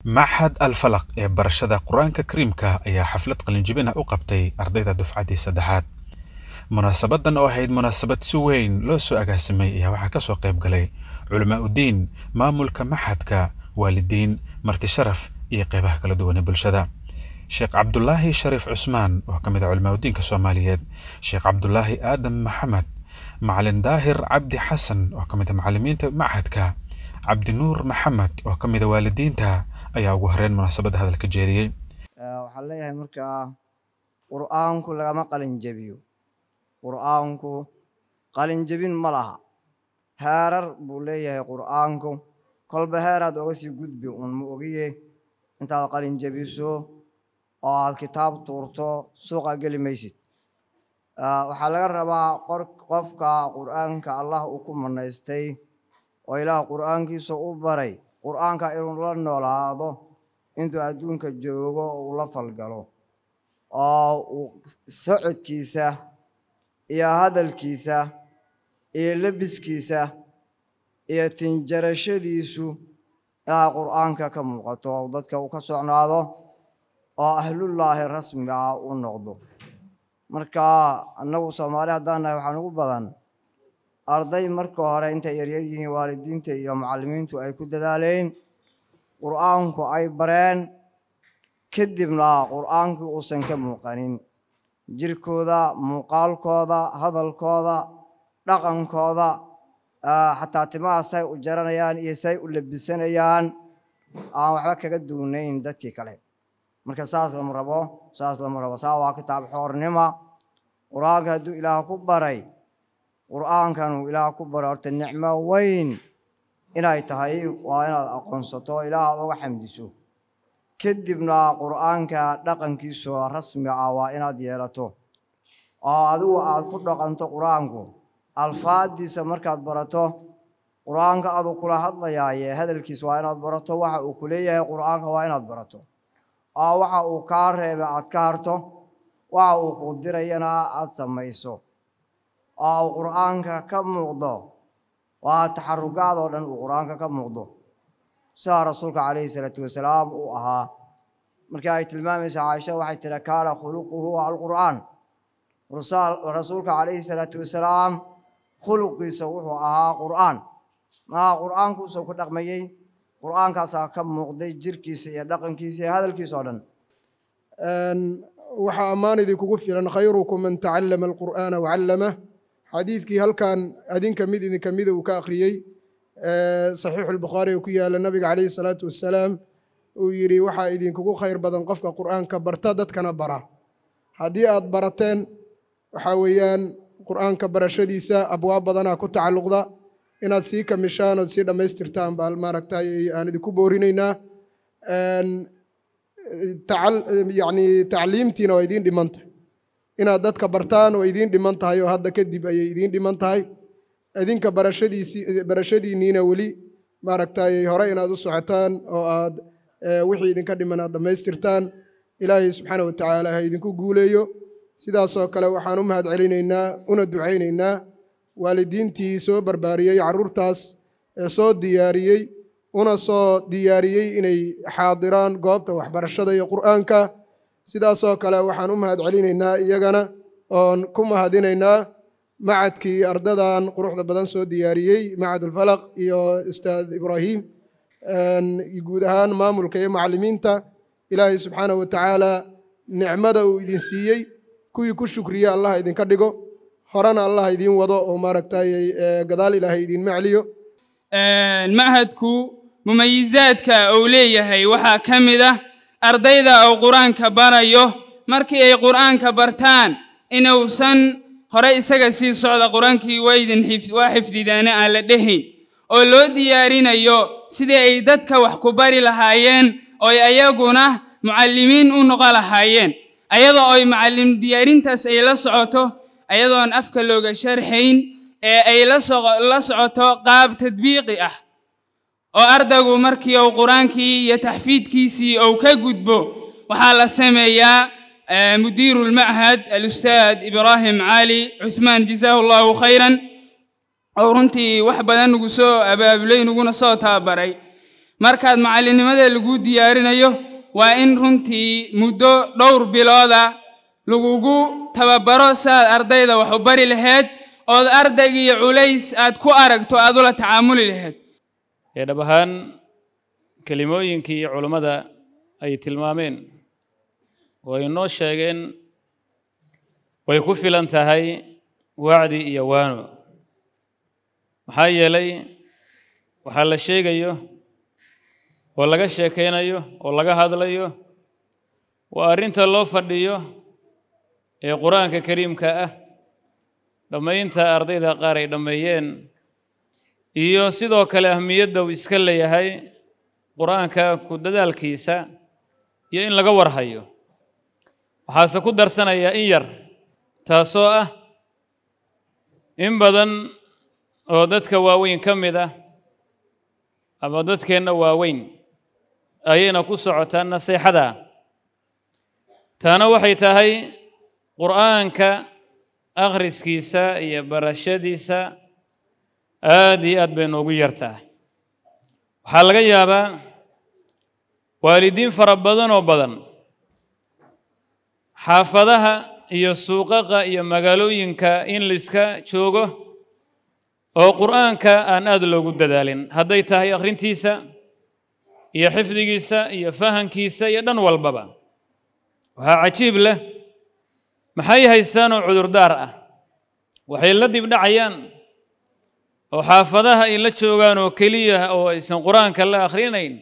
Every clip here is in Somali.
Maxad Al-Falaq ee barashada Qur'aanka Kariimka ayaa xaflad qalinjebin ah u qabtay ardayda dufcaddii saddexaad. Munaasabadan oo ahayd munaasabad si weyn loo soo agaasimay ayaa waxaa ka soo qayb galay culamaa udiin, maamulka maxadka, waalidiin, marti sharaf iyo qeybaha kala duwan ee bulshada. Sheekh Cabdulaahi Shariif Cusmaan oo ka mid ah culamaa udiinka Soomaaliyeed, Sheekh Cabdulaahi Aadan Maxamed, Macalin Daahir Cabdi Xasan oo ka mid ah macallimiinta maxadka, Cabdinuur Maxamed oo ka mid ah waalidiinta ayaa ugu horreyn munaasabadda hadalka jeediyey. waxaan leeyahay markaa qur'aanku lagama qalin jebiyo qur'aanku qalin jebin ma laha heerar buu leeyahay qur'aanku kolba heeraad oga sii gudbi un ma ogiye intaad qalin jebiso oo aad kitaab tuurto suuqa geli maysid waxaa laga rabaa qofka qur'aanka allah uu ku manaystay oo ilaah qur'aankiisa u baray qur'aanka inuu la noolaado intuu adduunka joogo oo uu la falgalo oo uu socodkiisa iyo hadalkiisa iyo lebiskiisa iyo tinjarashadiisu ilaa qur'aanka ka muuqato oo dadka uu ka socnaado oo ahlullaahi rasmiga ah u noqdo marka annagu soomaali haddaan nahay waxaan ugu badan arday marka hore intay yaryar yihiin waalidiinta iyo macallimiintu ay ku dadaaleen qur'aanku ay bareen kadibna qur'aankii uusan ka muuqanin jirkooda muuqaalkooda hadalkooda dhaqankooda xataa timaha say u jaranayaan iyo say u labisanayaan aan waxba kaga duunayn dadkii kale marka saas lama rabo saas lama rabo saa waa kitaab xoornima qur'aanka hadduu ilaah ku baray qur'aankan uu ilaah ku baray horta nicmo weyn inay tahay waa inaad aqoonsato ilaah aad uga xamdiso kadibna qur'aanka dhaqankiisa rasmiga ah waa inaad yeelato oo adigu aad ku dhaqanto qur'aanku alfaadiisa markaad barato qur'aanka aduu kula hadlayaaye hadalkiisa waa inaad barato waxa uu ku leeyahay qur'aanka waa inaad barato oo waxa uu kaa reebay aad ka harto waxa uu ku dirayana aad samayso oo uu qur'aanka ka muuqdo waa taxarugaad oo dhan uu qur'aanka ka muuqdo sidaa rasuulka calayhi salaatu wasalaam uu ahaa markii ay tilmaamaysa caaisha waxay tiri kaana khuluquhu alqur'aan rasuulka calayhi salaatu wasalaam khuluqiisa wuxuu ahaa qur'aan maa qur'aankuusuu ku dhaqmayey qur'aankaasaa ka muuqday jirkiisa iyo dhaqankiisa iyo hadalkiisa oo dhan waxaa ammaan idinkugu filan khayrukum man tacallama alqur'aana wacallamah xadiidkii halkan adinka mid idinka mida uu ka akhriyey saxiixu lbukhaari oo ku yaala nabiga calayhi salaatu wassalaam uu yidhi waxaa idinkugu khayr badan qofka qur'aanka barta dadkana bara haddii aad barateen waxaa weeyaan qur'aanka barashadiisa abwaab badanaa ku tacalluqda inaad sii kamishaan ood sii dhammaystirtaan baa maaragtay aan idinku boorinaynaa yacni tacliimtiina waa idiin dhiman tahay inaad dadka bartaan waa idiin dhiman tahay oo hadda kadib ayay idiin dhiman tahay idinka barashadiisii barashadiinniina weli maaragtay hore inaad u socotaan oo aad wixii idinka dhiman aad dhammaystirtaan ilaahay subxaana wa tacaala ha idinku guuleeyo sidaasoo kale waxaan u mahad celinaynaa una ducaynaynaa waalidiintii soo barbaariyey carruurtaas ee soo diyaariyey una soo diyaariyey inay xaadiraan goobta waxbarashada iyo qur'aanka sidaasoo kale waxaan u mahad celinaynaa iyagana oon ku mahadinaynaa macadkii ardadan quruxda badan soo diyaariyey macadulfalaq iyo ustaad ibraahim guud ahaan maamulka iyo macallimiinta ilaahay subxaanahu wa tacaala nicmada uu idin siiyey kuwii ku shukriya allah idinka dhigo horena allah idiin wado oo maaragtay gadaal ilaahay idiinma celiyo machadku mumayizaadka uu leeyahay waxaa ka mid ah ardayda uu qur-aanka barayo markii ay qur'aanka bartaan inuusan hore isaga sii socda qur-aankii waydin waa xifdidaane aan la dhehayn oo loo diyaarinayo sidii ay dadka wax ku bari lahaayeen ooy ayaguna mucallimiin u noqon lahaayeen ayadoo ay macallim diyaarintaas ay la socoto ayadoon afka looga sharxayn ee ay la socoto qaab tadbiiqi ah oo ardaygu markii uu qur-aankii iyo taxfiidkiisii uu ka gudbo waxaa la sameeyaa mudiiru lmachad alustaad ibraahim cali cuthmaan jazaahu allahu khayran oo runtii wax badan nagu soo abaabulay naguna soo tababaray markaad macallinnimada lagu diyaarinayo waa in runtii muddo dhowr bilooda lagugu tababaro siaad ardayda wax u bari lahayd ood ardaygii culays aad ku aragto aad ula tacaamuli lahayd ee dhab ahaan kelimooyinkii culummada ay tilmaameen oo ay noo sheegeen way ku filan tahay wacdi iyo waano maxaa yeelay waxaa la sheegayo oo laga sheekaynayo oo laga hadlayo waa arrinta loo fadhiyo ee qur-aanka kariimka ah dhammaynta ardayda qaar ay dhammeeyeen iyo sidoo kale ahmiyadda uu iska leeyahay qur-aanka ku dadaalkiisa iyo in laga warhayo waxaase ku darsanayaa in yar taasoo ah in badan oo dadka waaweyn ka mid ah ama dadkeenna waaweyn ayayna ku socotaa naseexada taana waxay tahay qur'aanka akhriskiisa iyo barashadiisa aad iyo aad bay noogu yartaa waxaa laga yaabaa waalidiin fara badan oo badan xaafadaha iyo suuqaqa iyo magaalooyinka in laiska joogo oo qur'aanka aan aad loogu dadaalin hadday tahay akhrintiisa iyo xifdigiisa iyo fahankiisa iyo dhan walbaba waxaa cajiib leh maxay haystaanoo cudurdaar ah waxay la dibdhacayaan oo xaafadaha ay la joogaan oo keliya oo aysan qur-aanka la akhrinayn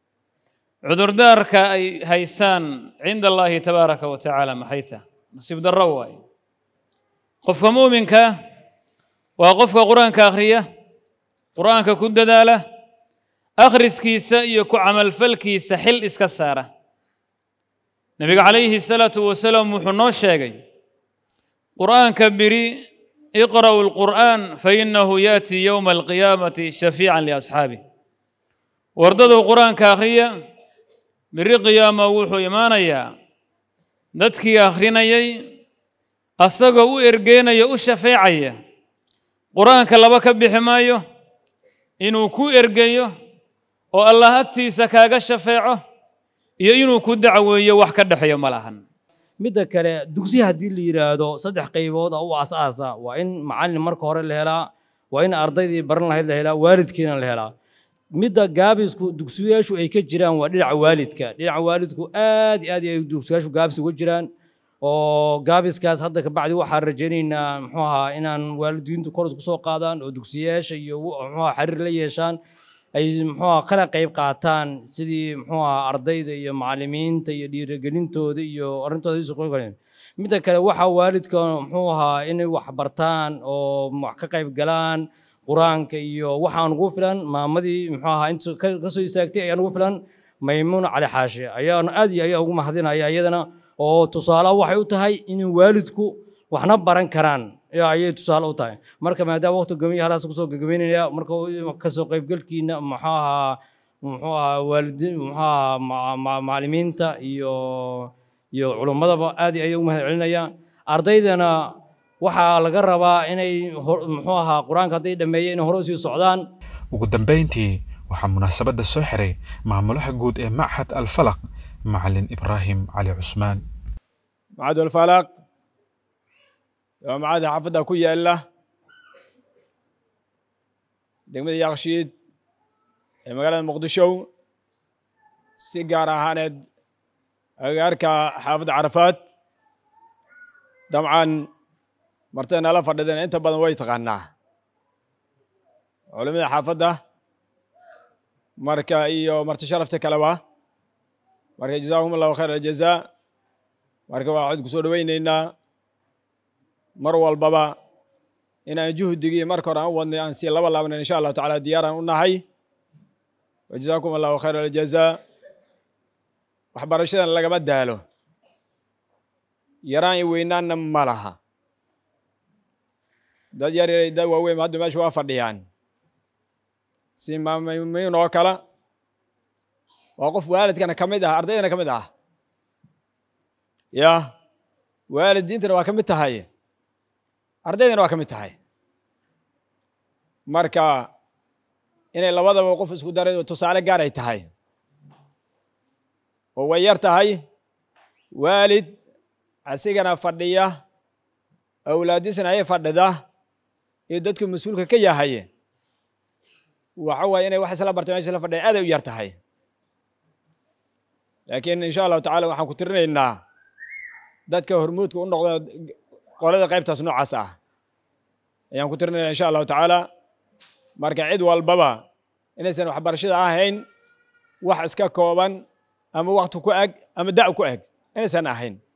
cudurdaarka ay haystaan cinda allaahi tabaaraka wa tacaala maxay tah nasiib darro waaye qofka muuminka waa qofka qur-aanka akhriya qur-aanka ku dadaala akhriskiisa iyo ku camalfalkiisa xil iska saara nebiga calayhi salaatu wasalaam wuxuu noo sheegay qur'aanka biri iqra'u alqur'aan fainahu yaati yowma alqiyaamati shafiican liasxaabih wardaduu qur-aanka akhriya biri qiyaama wuxuu imaanayaa dadkii akhrinayay asagoo u ergeynaya u shafeecaya qur-aanka laba ka bixi maayo inuu ku ergeyo oo allah agtiisa kaaga shafeeco iyo inuu ku dacweeyo wax ka dhexeeyo ma lahan midda kale dugsiya haddii la yidhaahdo saddex qaybood oo u asaasa waa in macallin marka hore la helaa waa in ardaydii baran lahayd la helaa waalidkiina la helaa midda gaabisku dugsiyaashu ay ka jiraan waa dhinaca waalidka dhinaca waalidku aad iyo aad ay dugsiyaashu gaabis uga jiraan oo gaabiskaas hadda kabacdi waxaan rajaynaynaa muxuu ahaa inaan waalidiintu kor isku soo qaadaan oo dugsiyaasha iyo muxuu ahaa xiriir la yeeshaan ay muxuu ahaa kana qayb qaataan sidii muxuu ahaa ardayda iyo macallimiinta iyo dhiirigelintooda iyo arrintooda isu qoyn midda kale waxaa waalidka muxuu ahaa inay wax bartaan oo wax ka qayb galaan qur-aanka iyo waxaan ugu filan maamadii muxuu ahaa inta ka soo istaagtay ayaan ugu filan maymuun cali xaashi ayaana aad iyo ayaa ugu mahadinaya iyadana oo tusaale waxay u tahay in waalidku waxna baran karaan ayay tusaale u tahay marka maadaama waqti gamiya halaas kusoo gagabeynaya marka kasoo qaybgalkiina muxuu ahaa muxuu ahaa waalidiin muxuu ahaa macallimiinta iyo iyo culummadaba aad ayay u mahad celinaya ardaydana waxaa laga rabaa inay muxuu ahaa qur-aanka hadday dhammeeyeen inay hore usii socdaan ugu dambayntii waxaa munaasabadda soo xiray maamulaha guud ee machad alfalaq macalin ibraahim cali cusmaan macad alfalaq waa macada xaafadda ku yaala degmada yakshiid ee magaalada muqdisho si gaar ahaaneed agagaarka xaafadda carafaad dabcan martay nala fadhideen inta badan way taqaanaa culimada xaafadda marka iyo marti sharafta kaleba marka jazakum allahu khayr aljazaa marka waxaan kusoo dhoweyneynaa mar walbaba inaan juhdigii marka hore aan u wadnay aan sii laba laabnayn insha allahu tacala diyaaraan u nahay wajazakum allahu khayr aljazaa waxbarashadan lagama daalo yaraan i weynaanna ma laha dad yar yar dad waaweyn hadda meesha waa fadhiyaan si maamamiin oo kale waa qof waalidkana ka mid ah ardaydana ka mid ah ya waalidiintana waa ka mid tahay ardaydana waa ka mid tahay marka inay labadaba qof isku daray oo tusaale gaar ay tahay oo way yar tahay waalid asigana fadhiya awlaadisna ay fadhida iyo dadku mas-uulka ka yahay waxa waaye inay wax isla bartay meesha isla fadhiya aad ay u yar tahay laakiin insha allahu tacala waxaan ku tirinaynaa dadka hormuudka u noqda qolada qaybtaas noocaas ah ayaan ku tirinaynaa insha allahu tacaala marka cid walbaba inaysan waxbarashada ahayn wax iska kooban ama wakti ku eg ama da' ku eg inaysan ahayn